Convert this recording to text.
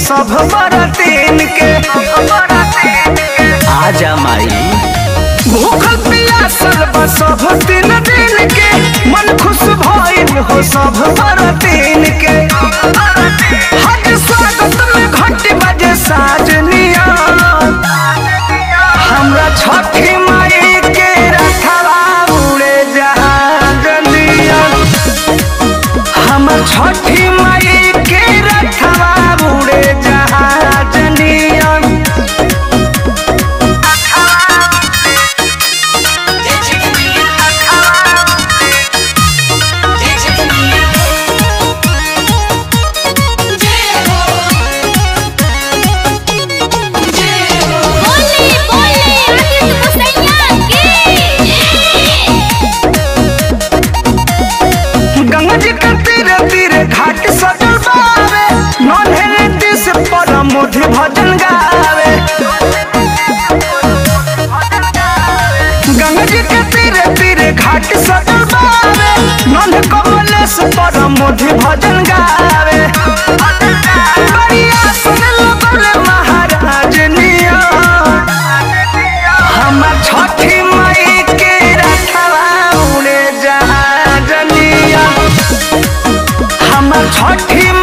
सब बरतीन के आजा माई भूखल पियासल बा सब तीन दिन के मन खुश भइल हो सब बरतीन के हज स्वागत में घंटी बजे साजनिया हमरा छठी माई के रखवा उड़े जहाजनिया हमर छठी माई के रखवा उड़े जहाजनिया बोले बोले आदित्य मुसैया की गंगा जी के तीरे तीरे घाट सजल बावे नन्हे रीति से परम मोधि भजन गावे गंगा जी के तीरे तीरे घाट सजल बावे नन्हे कमले से परम मोधि भजन गावे बढ़िया सुन लगले महाराज निया हमर छठी माई के रखवा उड़े जहाजनिया हमर छठी